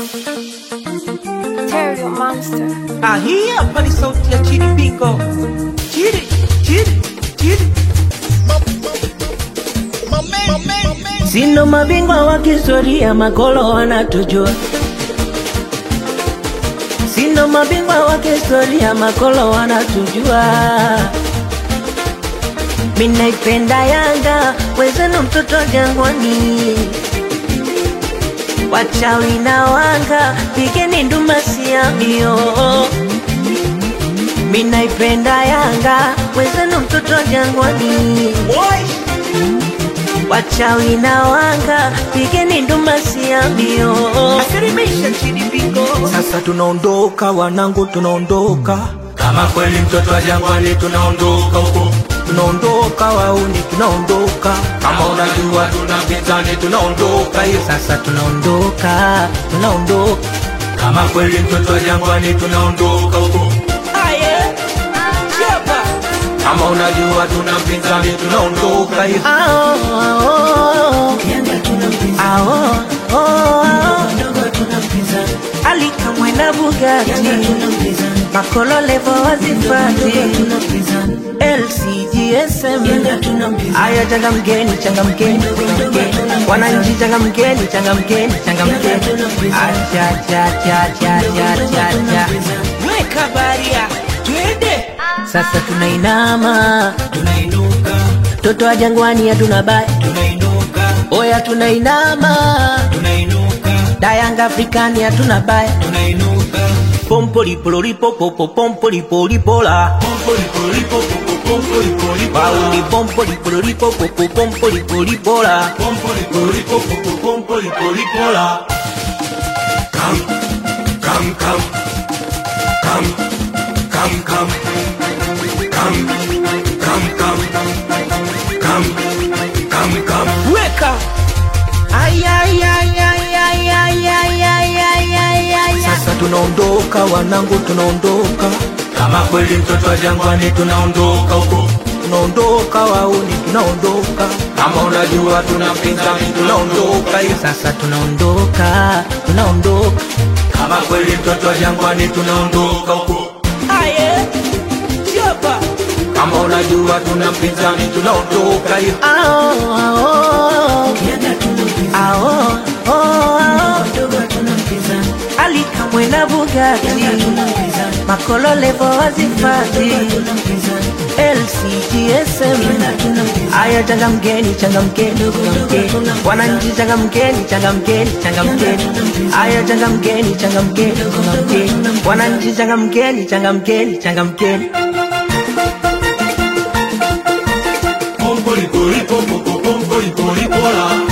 Terrio Monster. Ah, hii hapa ni sauti ya Chidi Bingo. Chidi, Chidi, Chidi. Sino mabingwa wa kihistoria, makolo wanatujua. Sino mabingwa wa kihistoria, makolo wanatujua. Minaipenda Yanga, wezenu mtoto Jangwani, wachawi na wanga, pigeni nduma siamio. Minaipenda Yanga, wezenu mtoto Jangwani, Boy, wachawi na wanga, pigeni nduma siamio. asirimisha Chidi Bingo. Sasa tunaondoka wanangu, tunaondoka, Kama kweli mtoto wa jangwani tunaondoka huko, tunaondoka wauni, tunaondoka kama unajua tuna mpinzani tunaondoka hiyo. sasa, tunaondoka, tunaondoka Kama kweli mtoto wa jangwani tunaondoka huko, Aye, chapa. kama unajua tuna mpinzani tunaondoka hiyo. Ao, ao, ao, ao, ao. Alikamwe na Bugatti Makolo levo wazifati LCGSM Aya changamkeni changamkeni changamkeni. Wananchi changamkeni changamkeni changamkeni Acha cha cha cha cha cha cha Weka baria, twende. Sasa tunainama Tunainuka, Toto wa jangwani hatuna baya tunainuka, Oya tunainama tunainuka, Dayanga Afrikani hatuna baya tunainuka. Pompolipolipopopo pompolipolipola Pompo lipo lipo popo pompo lipo lipo la. Pauli pompolipolipopopo pompolipolipola Pompo lipo lipo popo pompo lipo lipo la. Come, come, come, come, come, come, come, come, come, come, come, come. Weka. Ay, ay, ay, ay, ay, ay, ay, ay, ay, ay, ay. Sasa tunaondoka wanangu, tunaondoka, Kama kweli mtoto wa jangwani tunaondoka huko, tunaondoka wauni, tunaondoka kama unajua tuna mpinzani tunaondoka hiyo. sasa, tunaondoka, tunaondoka Kama kweli mtoto wa jangwani tunaondoka huko, Aye, chapa. kama unajua tuna mpinzani tunaondoka hiyo. Ao, ao, ao, ao, ao. Alikamwe na Bugatti Makolo levo wazifati LCGSM Aya changamkeni changamkeni changamkeni Wananchi changamkeni changamkeni changamkeni Aya changamkeni changamkeni changamkeni Wananchi changamkeni changamkeni changamkeni Pompo lipo lipo popo pompo lipo lipo la.